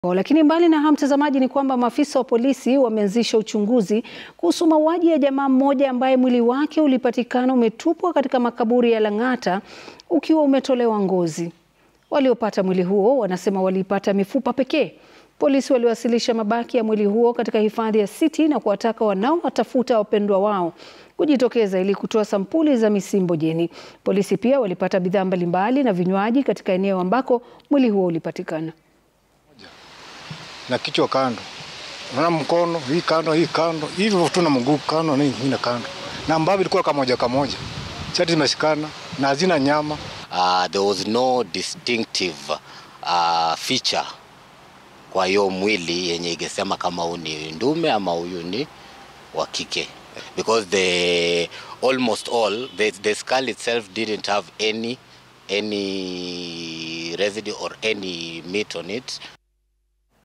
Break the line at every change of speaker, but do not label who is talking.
Lakini mbali na hayo, mtazamaji, ni kwamba maafisa wa polisi wameanzisha uchunguzi kuhusu mauaji ya jamaa mmoja ambaye mwili wake ulipatikana umetupwa katika makaburi ya Lang'ata ukiwa umetolewa ngozi. Waliopata mwili huo wanasema waliipata mifupa pekee. Polisi waliwasilisha mabaki ya mwili huo katika hifadhi ya City na kuwataka wanaowatafuta wapendwa wao kujitokeza ili kutoa sampuli za misimbo jeni. Polisi pia walipata bidhaa mbalimbali na vinywaji katika eneo ambako mwili huo ulipatikana.
na kichwa kando, unaona mkono hii kando, hii kando, hivyo tu na mguu kando na ingine kando, na ambavyo ilikuwa kamoja kamoja, chati zimeshikana na hazina nyama.
Uh, there was no distinctive uh, feature kwa hiyo mwili yenye ingesema kama huyu ni ndume ama huyu ni wa kike because the almost all the, the skull itself didn't have any any residue or any meat on it